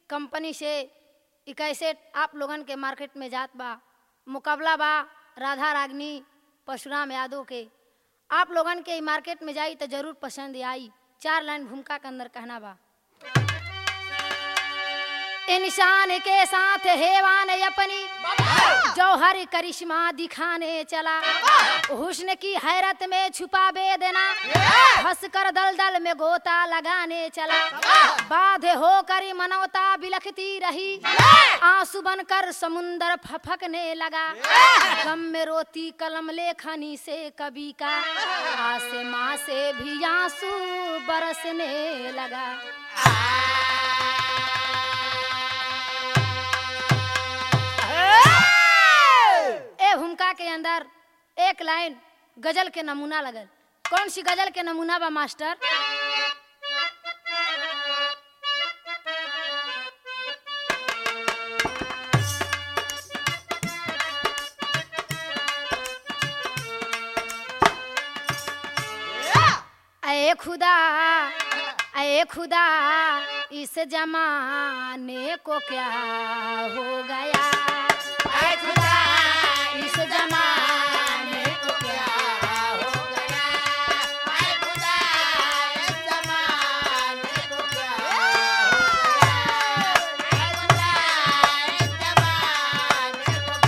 Company से ई कैसे आप लोगन के मार्केट में जात बा मुकाबला बा राधा रागनी परशुराम यादव के आप लोगन के ई मार्केट में जाई तो जरूर पसंद आई चार लाइन भूमिका के अंदर कहना बा इंसान के साथ हेवान अपनी जौहर करिश्मा दिखाने चला हुस्न की हैरत में छुपा बेदना हंस कर दल दल में गोता लगाने चला बाधे होकर मनौता बिलखती रही आंसू बनकर समुंदर फफकने लगा गम में रोती कलम लेखनी से कवि का आसमां से भी आंसू बरसने लगा ए भूमिका के अंदर एक लाइन गजल के नमूना लगल कौन सी गजल के नमूना बा मास्टर अरे खुदा अरे खुदा इस जमाने को क्या हो गया अरे खुदा इस जमाने को क्या हो गया अरे खुदा इस जमाने को क्या हो गया अरे खुदा इस जमाने को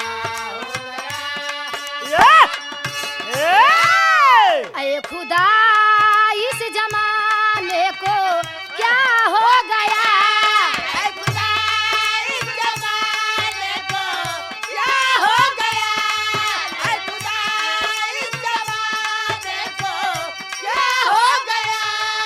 क्या हो गया अरे खुदा इस जमाने को क्या हो गया अरे खुदा इस जमाने को क्या हो गया अरे खुदा इस जमाने को क्या हो गया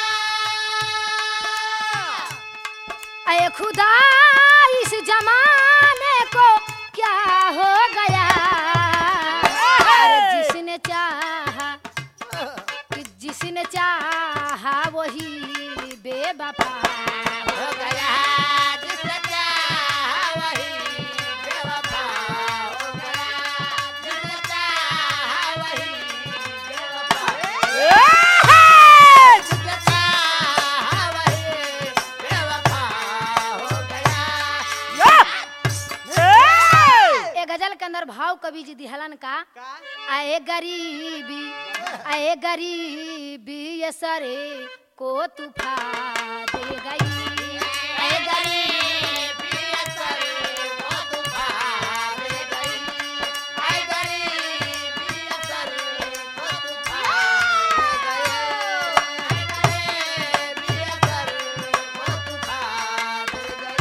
अरे खुदा इस जमाने को क्या हो गया अरे जिसने चाहा कि जिसने चाहा वही बेवफा हो गया जिसने चाहा वही बेवफा हो गया जिसने चाहा वही बेवफा जिसने चाहा वही बेवफा हो गया ए गजल के अंदर भाव कवि जी दिहलन का आए गरीबी आए गरीबी ये सरे को तूफा दे गई आए गरीबी ये सरे को तूफा दे गई आए गरीबी ये सरे को तूफा दे गई आए गरीबी ये सरे को तूफा दे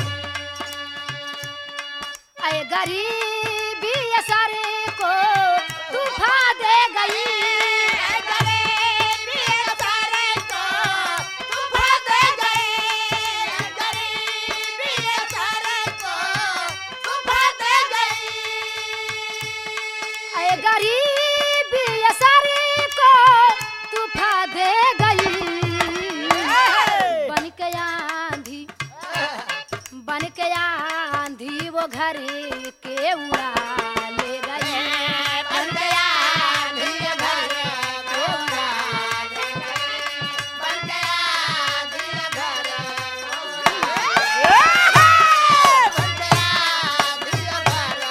गई आए गरीबी असर को तूफा दे गई आए गरीबी असर को तूफा दे गई आए गरीबी असर को तूफा दे गई आए गरीबी असर को तूफा दे गई बन के आंधी बन के आंधी वो घर के उड़ा ले गई बन के आंधी वो घर के उड़ा ले गई बन के आंधी वो घर के उड़ा बन के आंधी वो घर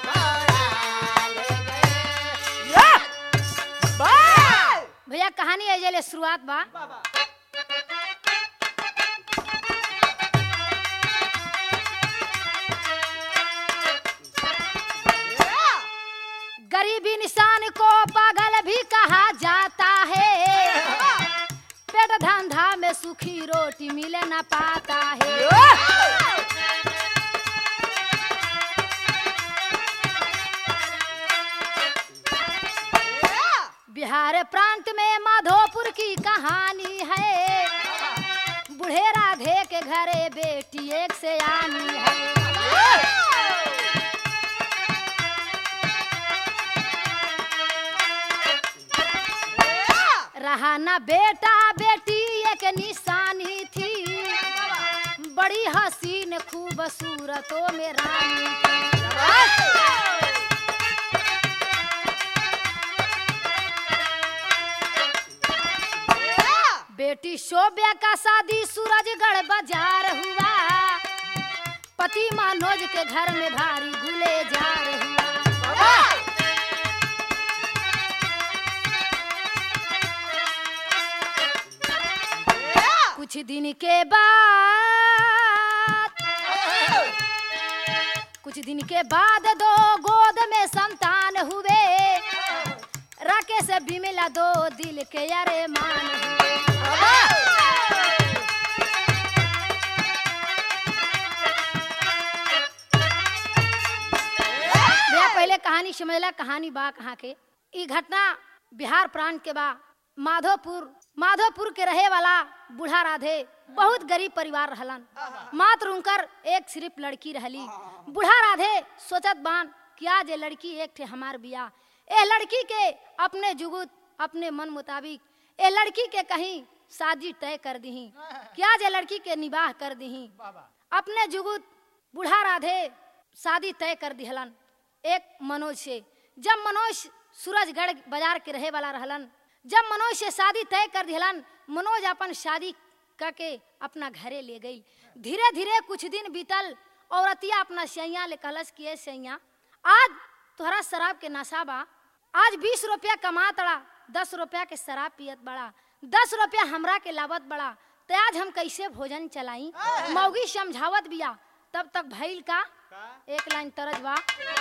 के उड़ा ले गई भैया कहानी है जले शुरुआत बा गरीबी निशान को पागल भी कहा जाता है पेट धंधा में सुखी रोटी मिले न पाता है बिहार प्रांत में माधोपुर की कहानी है बूढ़े राधे के घरे बेटी एक से आनी है रहा न बेटा बेटी एक निशानी थी बड़ी हसीन खूबसूरतों में रानी थी बेटी शोभ्या का शादी सूरजगढ़ बाजार हुआ पति मनोज के घर में भारी गुले जा हुआ कुछ दिन के बाद कुछ दिन के बाद दो गोद में संतान हुए राकेश बिमला दो दिल के अरे मान हुए भैया पहले कहानी समझला कहानी बा कहाँ के ई घटना बिहार प्रांत के बा माधोपुर माधोपुर के रहे वाला बूढ़ा राधे बहुत गरीब परिवार रहलन मात्र उनकर एक सिर्फ लड़की रहली बूढ़ा राधे सोचत बान कि आज ये लड़की एक ठे हमार बिया ए लड़की के अपने जुगुत अपने मन मुताबिक ए लड़की के कहीं शादी तय कर दही कि आज ये लड़की के निबाह कर दही अपने जुगुत बूढ़ा राधे शादी तय कर दिहलन एक मनोज से जब मनोज सूरजगढ़ बाजार के रहे वाला रहलन जब मनोज से शादी तय कर दिहलन मनोज अपन शादी करके अपना घरे ले गई धीरे धीरे कुछ दिन बीतल औरतिया अपना सैया ले कहलस कि ए सैया आज तोहरा शराब के नशा बा आज बीस रुपया कमा तड़ा दस रुपया के शराब पियत बड़ा दस रुपया हमरा के लावत बड़ा तो आज हम कैसे भोजन चलाई मौगी समझावत बिया तब तक भइल का एक लाइन तरज बा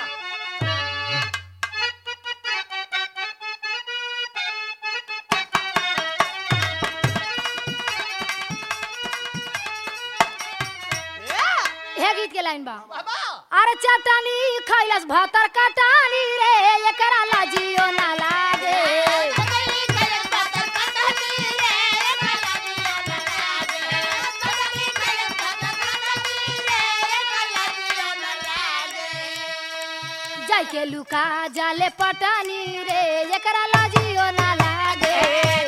हे गीत के लाइन बा अरे चटनी खैलस भतर कटानी रे एकरा लाजियो ना लागे जाय के लुका जाले पटानी रे एकरा लाजियो ना लागे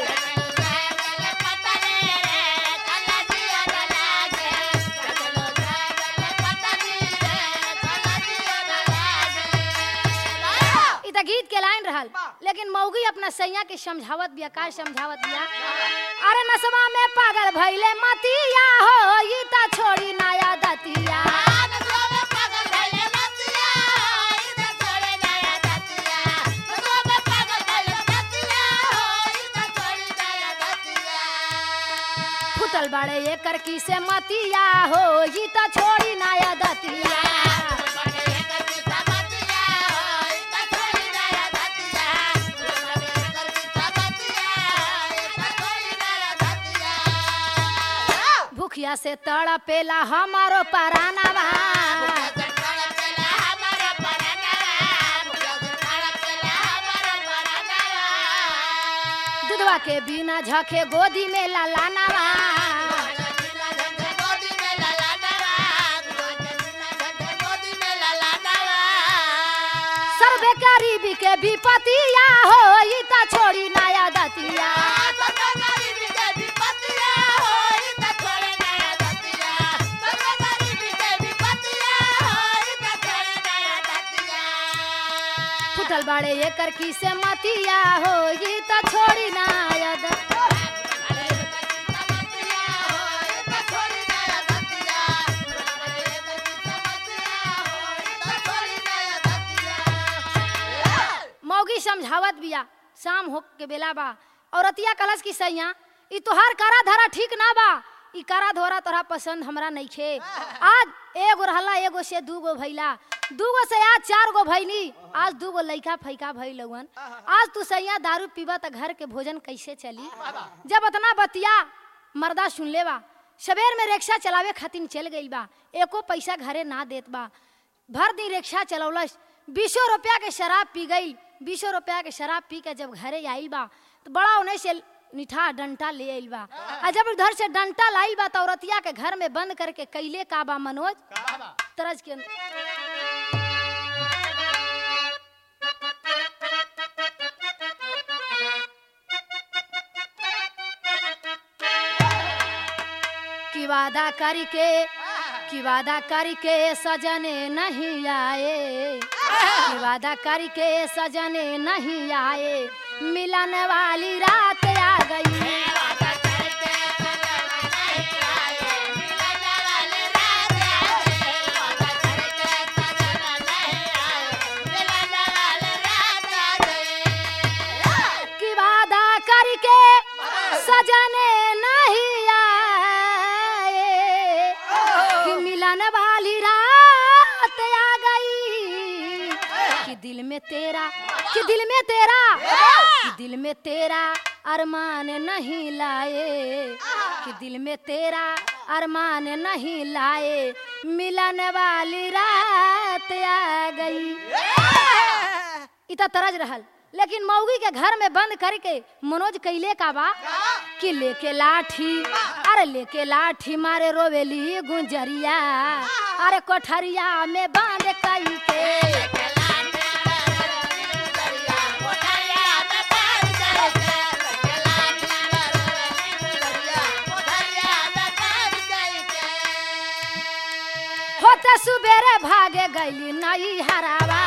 इ त गीत के लाइन रहल लेकिन मौगी अपना सैया के समझावत बिया का समझावत बिया अरे नसवा में पागल भइले मतिया हो ई त छोड़ी नया दतिया फुटल बाड़े एकर की से मतिया हो ई त छोड़ी नया दतिया भूखिया से तड़पेला हमारो परानवा दूधवा के बिना झके गोदी में ललानवा सर्वे गरीबी के विपतिया हो ई त छोड़ी नया दतिया फुटल बाड़े एकर की से मतिया हो ई त छोड़ी नया दतिया मौगी समझावत बिया शाम हो के बेला बा औरतिया कलश की सैया ई तोहार करा धरा ठीक ना बा ई करा धोरा तोरा पसंद हमरा नइखे आज एगो रहला एगो से दूगो भइला दूगो से आज चार गो भइनी आज दूगो लइका फैका भइलवन आज तू सैया दारू पीबा त घर के भोजन कैसे चली जब इतना बतिया मर्दा सुन ले बा सबेर में रिक्शा चलावे खातिर चल गई बा एको पैसा घरे ना देत बा भर दिन रिक्शा चलौलस बीसो रुपया के शराब पी गई बीसो रुपया के शराब पी के जब घरे आइल बा तो बड़ा उन्हें से निठा डंटा ले आइल बा आ जब उधर से डंटा लाइल बा तो औरतिया के घर में बंद करके कैले का बा मनोज तरज के कि वादा करके कि वादा करके सजने नहीं आए कि वादा करके सजने नहीं आए मिलन वाली रात आ गई सजने नहीं आए कि मिलन वाली रात आ गई कि दिल में तेरा कि दिल में तेरा कि दिल में तेरा अरमान नहीं लाए कि दिल में तेरा अरमान नहीं लाए मिलन वाली रात आ गई इता तरज रहल लेकिन मौगी के घर में बंद करके मनोज कैले का बा कि लेके लाठी अरे लेके लाठी मारे रोवेली गुंजरिया अरे कोठरिया में बांध कई के होते सुबेरे भागे गईली नई हरावा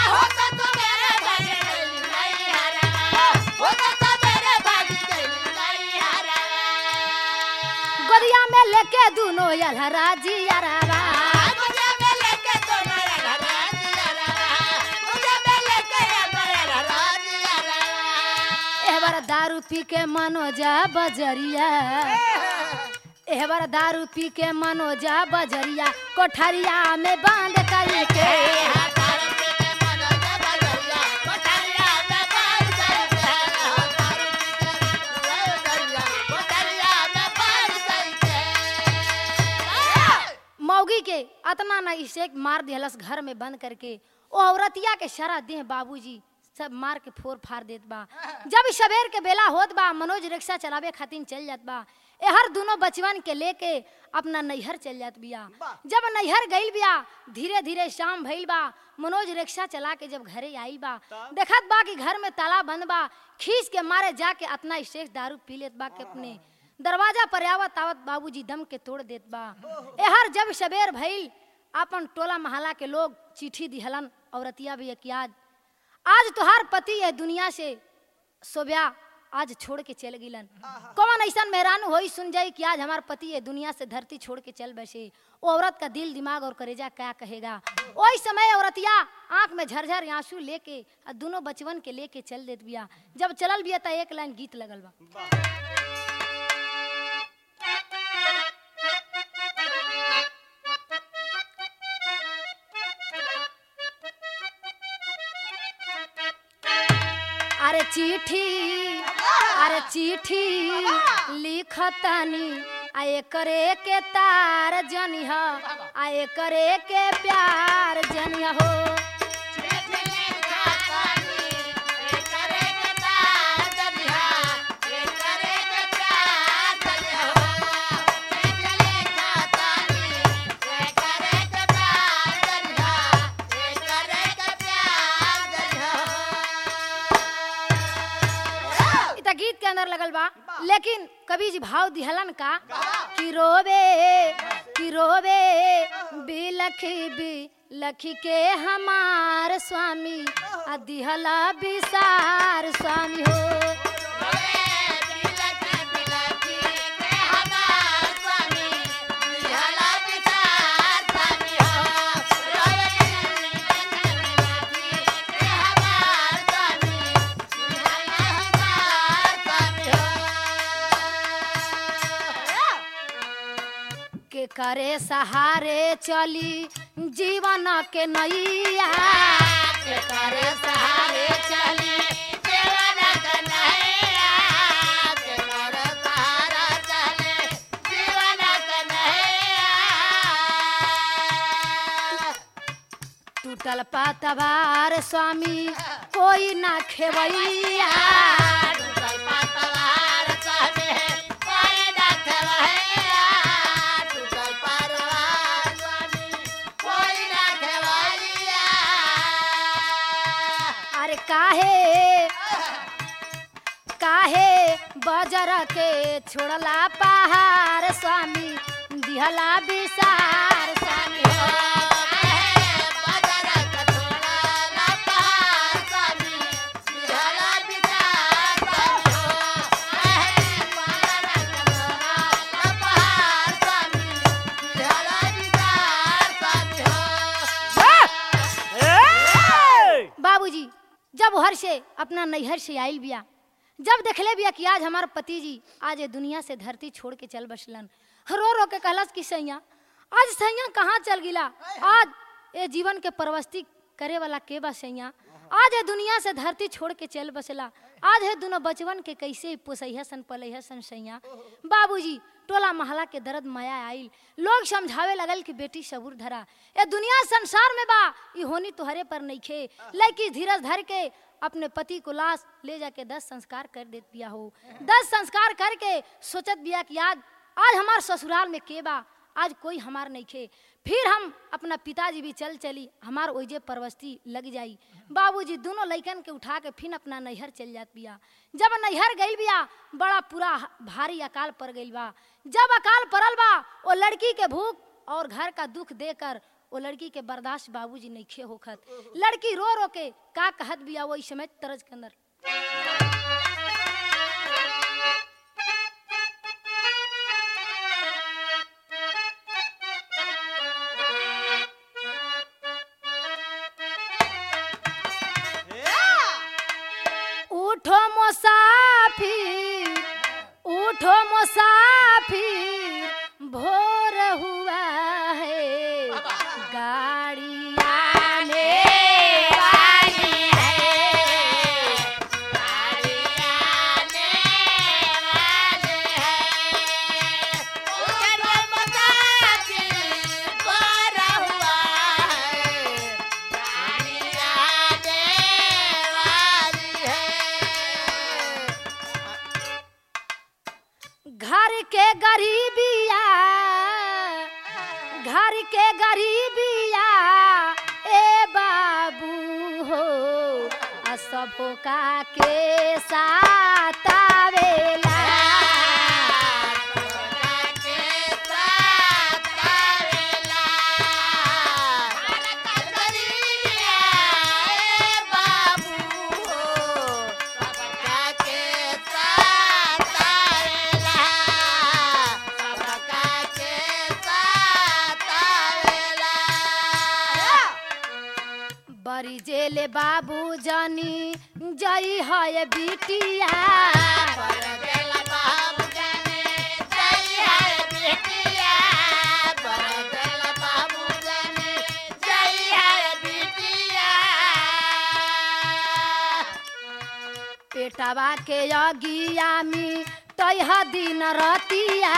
गोदिया में लेके दूनो यलहरा जी अरावा एहबर दारू पी के मनोजा बजरिया एहबर दारू पी के मनोजा बजरिया कोठरिया में बांध कई के मौगी के अतना न इसे मार दिहलस घर में बंद करके ओ औरतिया के शरा देह बाबूजी सब मार के फोर फाड़ देत बा जब सवेर के बेला होत बा मनोज रिक्शा चलावे खातिर चल जात बा एहर दोनों बचवन के लेके अपना नैहर चल जात बिया जब नैहर गइल बिया धीरे धीरे शाम भइल बा मनोज रिक्शा चला के जब घरे आइल बा देखत बा कि घर में ताला बंद बा खींच के मारे जाके अपना स्टेज दारू पी लेत बा के अपने दरवाजा पर आवत आवत बाबूजी दम के तोड़ देत बा एहर जब सबेर भइल अपन टोला महला के लोग चिट्ठी दिहलन औरतिया भी कि आज आज तुहार पति ये दुनिया से सोब्या आज छोड़ के चल गिलन कौन ऐसा मेहरान होई सुन जाई कि आज हमार पति ये दुनिया से धरती छोड़ के चल बैसे वो औरत का दिल दिमाग और करेजा क्या कहेगा वही समय औरतिया आंख में झरझर आंसू लेके आ दोनों बचवन के लेके चल देत बिया जब चलल बिया त एक लाइन गीत लगल बा अरे चिट्ठी अरे चिट्ठी लिखतनी आए करे के तार जनिह आए करे के प्यार जनिह हो इ त गीत के अंदर लगल बा लेकिन कवि जी भाव दिहलन का कि रोवे कि रोवे बिलखी बिलखी के हमार स्वामी आ दिहला बिसार स्वामी हो के करे सहारे चली जीवन के नैया के करे सहारे चली टूटल पातवार स्वामी कोई ना खेवैया अरे काहे काहे बजर के छोड़ला पहाड़ स्वामी दिहला विसार स्वामी हो। बाबूजी जब हर से अपना नैहर से आइल बिया जब देखले बिया कि आज हमार पति जी आज ये दुनिया से धरती छोड़ के चल बसलन रो रो के कहलस कि सैया आज सैया कहाँ चल गिला आज ये जीवन के परवस्ती करे वाला के बा सैया आज ये दुनिया से धरती छोड़ के चल बसला आज है दोनों बचवन के कैसे पोसैया सन पलैया सन सैया बाबूजी टोला महला के दर्द माया आइल लोग समझावे लगल कि बेटी सबूर धरा ये दुनिया संसार में बा ई होनी तुहरे पर नइखे लड़की धीरज धर के अपने पति को लाश ले जाके दस संस्कार कर देत बिया हो दस संस्कार करके सोचत बिया कि आज आज हमार ससुराल में के बा आज कोई हमार नहीं खे फिर हम अपना पिताजी भी चल चली हमार ओइजे परवस्ती लग जाई बाबूजी दोनों लइकन के उठा के फिर अपना नैहर चल जात बिया जब नैहर गई बिया बड़ा पूरा भारी अकाल पड़ गई बा जब अकाल पड़ल बा वो लड़की के भूख और घर का दुख देकर वो लड़की के बर्दाश्त बाबूजी नहीं खे होखत लड़की रो रो के का कहत बिया वो समय तरज के अंदर उठो मुसाफिर उठो मुसाफिर भोर हुआ है गाड़ी आने वाली घर के गरीबिया घर के गरीबिया ए बाबू हो असभो का के साथ आवेला बड़ी जेले बाबू जानी जई है बिटिया पेटवा के अगिया में तैह दिन रतिया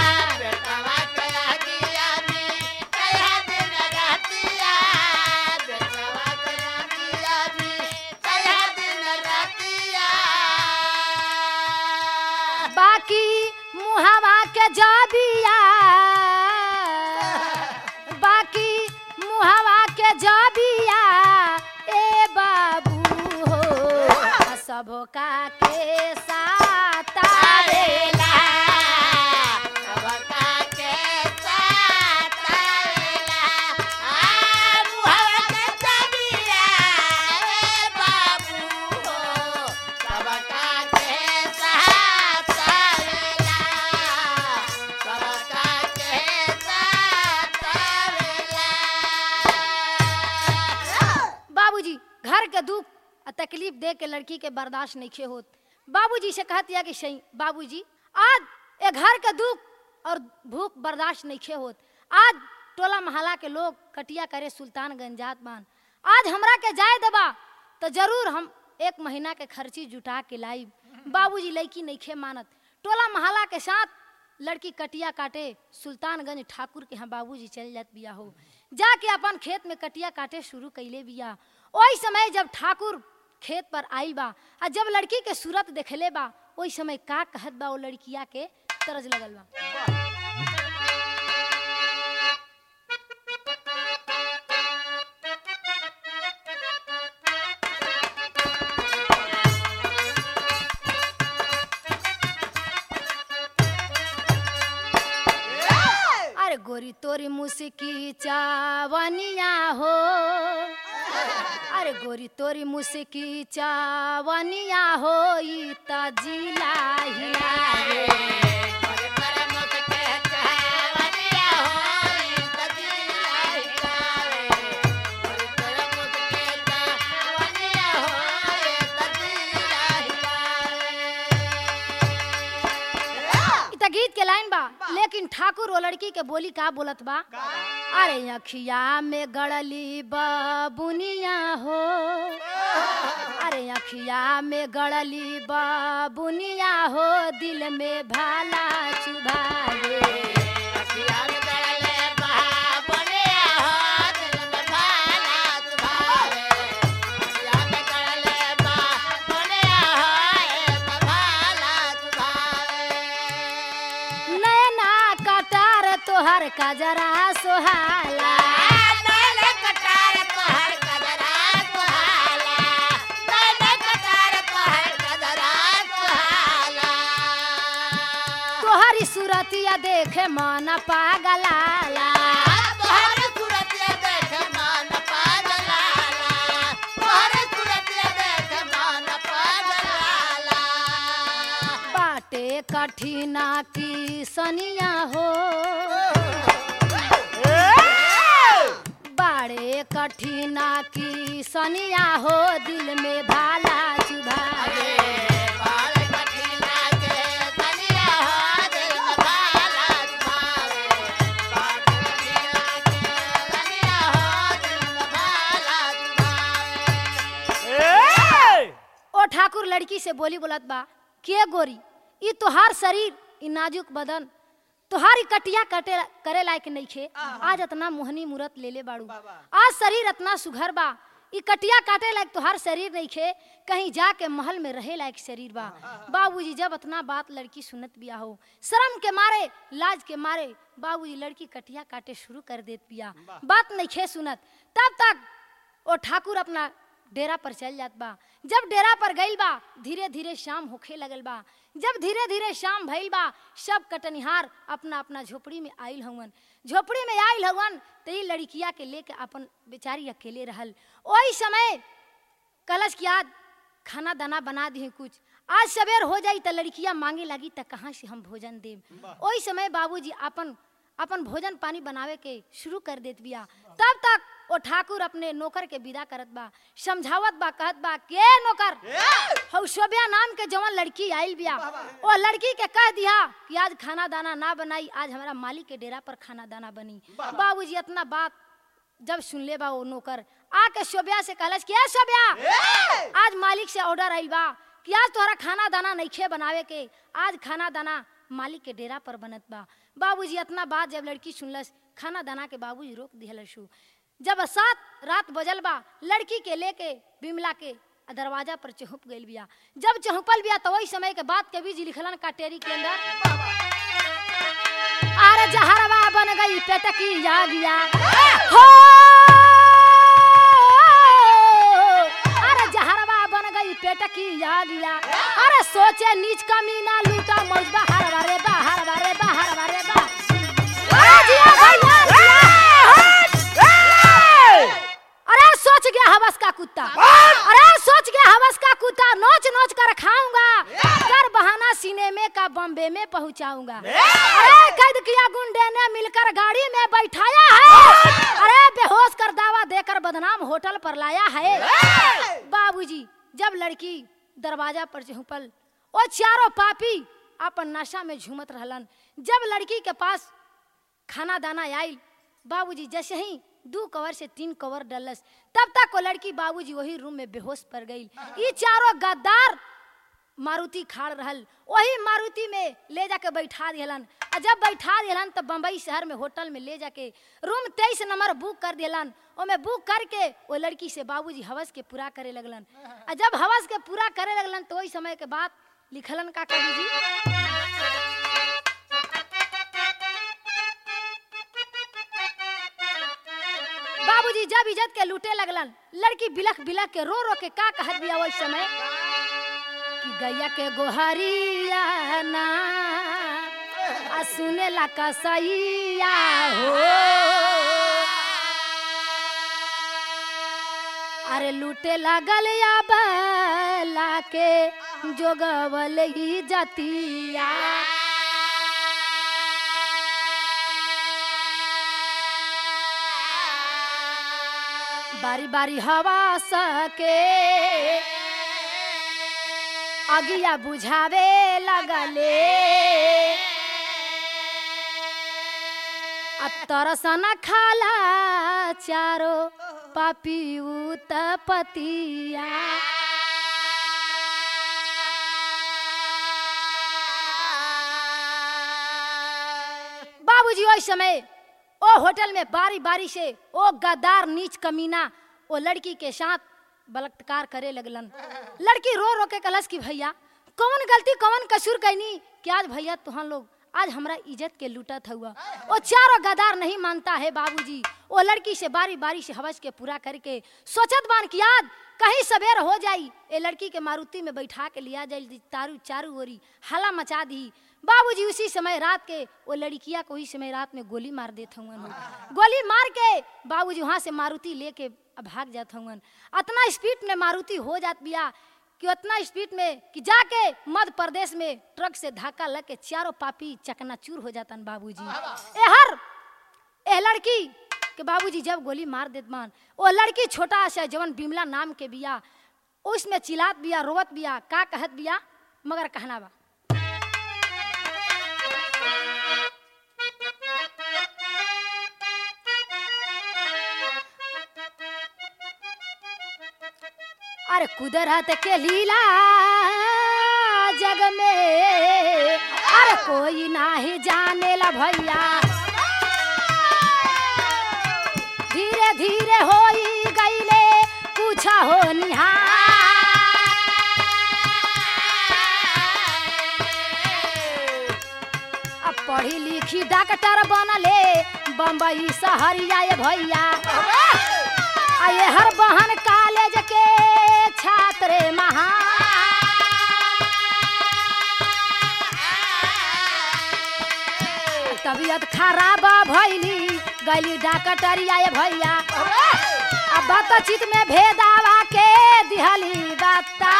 बाकी मुहावा के जबिया बाकी मुहावा के जबिया ए बाबू हो सबो का के साथ आवेला बाबूजी घर के दुख आ तकलीफ दे के लड़की के बर्दाश्त नहीं खे होत बाबूजी से कहत या कि सही बाबूजी आज ए घर के दुख और भूख बर्दाश्त नहीं खे होत आज टोला महला के लोग कटिया करे सुल्तानगंज जात बान आज हमरा के जाए दबा तो जरूर हम एक महीना के खर्ची जुटा के लाई बाबूजी लड़की नहीं खे मानत टोला महला के साथ लड़की कटिया काटे सुल्तानगंज ठाकुर के यहाँ बाबूजी चल जात बिया हो जाके अपन खेत में कटिया काटे शुरू कैले बिया ओही समय जब ठाकुर खेत पर आई बा आ जब लड़की के सूरत देखले बा ओही समय का कहत बा वो लड़किया के तरज लगल बा अरे गोरी तोरी मुस्की चावनिया हो अरे गोरी तोरी मुस्की चावनिया हो ई त जिला हिला रे। त गीत के लाइन बा लेकिन ठाकुर वो लड़की के बोली का बोलत बा अरे अखिया में गड़ली बुनिया हो अरे अखिया में गड़ली बुनिया हो दिल में भाला चुभावे नैना कटार तोहर कजरा सोहाला तोहरी सूरतिया देखे मन पागलाला बाटे कठिना की सनिया हो बाड़े कठिना की सनिया हो दिल में भाला चुभावे ओ ठाकुर लड़की से बोली बोलत बा के गोरी ई तोहार शरीर ई नाजुक बदन तोहारी कटिया कटे करे लायक नइखे आज इतना मोहनी मूरत ले ले बाड़ू आज शरीर इतना सुघर बा ई कटिया काटे लायक तोहार शरीर नइखे कहीं जाके महल में रहे लायक शरीर बा बाबूजी जब इतना बात लड़की सुनत बिया हो शर्म के मारे लाज के मारे बाबूजी लड़की कटिया काटे शुरू कर देत बिया बात नइखे सुनत तब तक ओ ठाकुर अपना डेरा पर चल जात बा जब डेरा पर गइल बा धीरे धीरे शाम होखे लगल बा जब धीरे धीरे शाम भइल बा सब कटनिहार अपना अपना झोपड़ी में आइल हवन झोपड़ी में आइल हवन त ई लड़किया के लेके अपन बेचारी अकेले रहल ओही समय कलश की आज खाना दाना बना दी कुछ आज सवेर हो जाई त लड़किया मांगे लगी त कहाँ से हम भोजन देब ओही समय बाबूजी अपन अपन भोजन पानी बनावे के शुरू कर देत बिया तब तक ओ ठाकुर अपने नौकर के विदा करत बा समझावत बा कहत बा के नौकर हौ शोभ्या नाम के जवन लड़की आइल बिया ओ लड़की के कह दिया कि आज खाना दाना ना बनाई आज हमारा मालिक के डेरा पर खाना दाना बनी बाबूजी इतना बात जब सुन ले बा वो नौकर आके शोभ्या से कहलस कि ए शोभ्या आज मालिक से ऑर्डर आइल बा कि आज तोहरा खाना दाना नइखे बनावे के आज खाना दाना मालिक के डेरा पर बनत बा बाबूजी इतना बात जब लड़की सुनलस खाना दाना के बाबूजी रोक दिहलसु जब सात रात बजल बा लड़की के लेके बिमला के दरवाजा पर चहुप गइल बिया जब चहुपल बिया तो वही समय के बात के बीज लिखलन काटेरी के अंदर अरे जहरवा बन गई पेटकी जा गया हो अरे जहरवा बन गई पेटकी जा गया अरे सोचे नीच कमीना लूटा मौज बाहर बारे बाहर बारे बाहर बारे बा अरे जिया भैया, अरे सोच गया हवस का कुत्ता अरे सोच गया हवस का कुत्ता नोच नोच कर खाऊंगा कर बहाना सीने में का बॉम्बे में पहुंचाऊंगा अरे कैद किया गुंडे ने मिलकर गाड़ी में बैठाया है अरे बेहोश कर दावा देकर बदनाम होटल पर लाया है बाबूजी जब लड़की दरवाजा पर चहुपल ओ चारों पापी अपन नशा में झूमत रहलन जब लड़की के पास खाना दाना आयल बाबूजी जैसे ही दू कवर से तीन कवर डलस तब तक वो लड़की बाबूजी वही रूम में बेहोश पड़ गई ई चारों गद्दार मारुति खाड़ रहल वही मारुति में ले जाके बैठा दिहलन आ जब बैठा दिहलन तब बम्बई शहर में होटल में ले जाके रूम तेईस नंबर बुक कर दिहलन ओमे बुक करके वो लड़की से बाबूजी हवस के पूरा करे लगलन आ जब हवस के पूरा करे लगलन तो वही समय के बाद लिखलन का कवि जी बाबूजी जब इज्जत के लूटे लगलन लड़की बिलख बिलख के रो रो के का कहत बिया वही समय कि गैया के गोहरिया ना आ सुने ला कसैया हो अरे लूटे लागल या बला के जोगवल ही जतिया बारी बारी हवा सके अगिया बुझावे लगले आ तरसन खाला चारो पापी पतिया बाबूजी ओइ समय ओ होटल में बारी बारी से ओ गद्दार नीच कमीना ओ लड़की के साथ बलात्कार करे लगलन लड़की रो रो के कलश की भैया कौन गलती कौन कसूर कैनी कि आज भैया तुहन लोग आज हमरा इज्जत के लूटत हुआ ओ चारों गदार नहीं मानता है बाबूजी ओ लड़की से बारी बारी से हवस के पूरा करके सोचत बान कि याद कहीं सवेर हो जाई ए लड़की के मारुति में बैठा के लिया जाई तारू चारू ओरी हला मचा दी बाबूजी उसी समय रात के वो लड़किया को उसी समय रात में गोली मार देते हुए गोली मार के बाबूजी वहां से मारुति लेके भाग जाते हुए अतना स्पीड में मारुति हो जात बिया कि उतना स्पीड में कि जाके मध्य प्रदेश में ट्रक से धक्का लग के चारों पापी चकनाचूर हो जातन बाबूजी ए हर ए लड़की के बाबूजी जब गोली मार देत मान वो लड़की छोटा सा जवन बिमला नाम के बिया उसमें चिल्लात बिया रोवत बिया का कहत बिया मगर कहना बा अरे कुदरत के लीला जग में अरे कोई नाही जाने ला भैया धीरे धीरे होई गईले पूछा हो निहार अब पढ़ी लिखी डॉक्टर बनले बम्बई शहरिया ये भैया आये हर बहन कॉलेज के छात्र महा तबीयत खराब भैली गली डॉक्टरिया ये भैया अब बातचीत में भेदावा के दिहली बता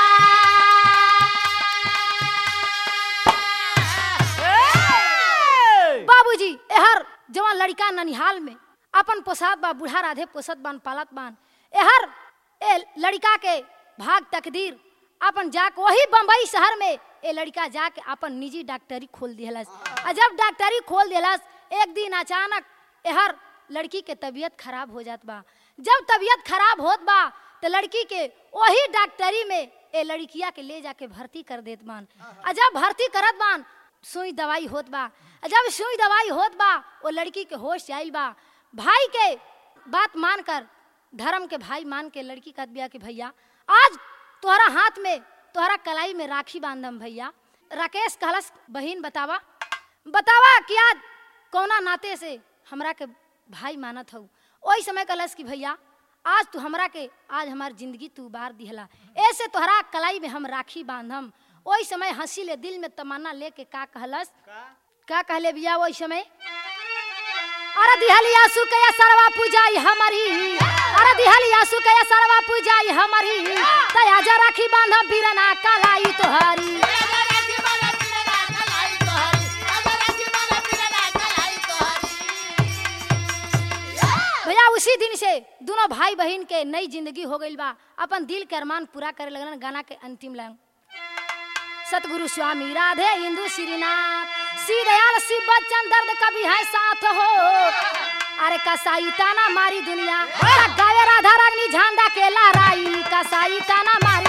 बाबूजी एहर जवान लड़का ननिहाल में अपन पोसात बा बूढ़ा राधे पोसत बान पालत बान एहर ए लड़का के भाग तकदीर अपन जाके वही बम्बई शहर में ए लड़का जाके अपन निजी डॉक्टरी खोल दिहलस आ जब डॉक्टरी खोल दिहलस एक दिन अचानक एहर लड़की के तबीयत खराब हो जात बा जब तबीयत खराब होत बा तो लड़की के वही डॉक्टरी में ए लड़किया के ले जाके भर्ती कर देत बान आ जब भर्ती करत बान सुई दवाई होत बा आ जब सुई दवाई होत बा वो लड़की के होश आइल बा भाई के बात मान कर धर्म के भाई मान के लड़की कहत बिया कि भैया आज तोहरा हाथ में तोहरा कलाई में राखी बांधम भैया राकेश कहलस बहिन बतावा बतावा कि आज कौना नाते से हमरा के भाई मानत हऊ ओही समय कहलस कि भैया आज तू हमरा के आज हमार जिंदगी तू बार दिहला ऐसे तोहरा कलाई में हम राखी बांधम ओही समय हंसी ले दिल में तमन्ना लेके का कहलस का कहले बिया ओही समय अरे दिहलिया सुकया सरवा पूजाई हमारी अरे दिहलिया सुकया सरवा पूजाई हमारी तया जा राखी बांधम बीरना कलाई तोहरी भैया उसी दिन से दोनों भाई बहन के नई जिंदगी हो गई बा अपन दिल के अरमान पूरा करे लगन गाना के अंतिम लाइन सतगुरु स्वामी राधे इंदु श्रीनाथ श्री दयाल शिव बच्चन दर्द कभी है साथ हो अरे कसाई ताना मारी दुनिया गावे राधा रागनी झंडा के लहराई कसाई ताना मारी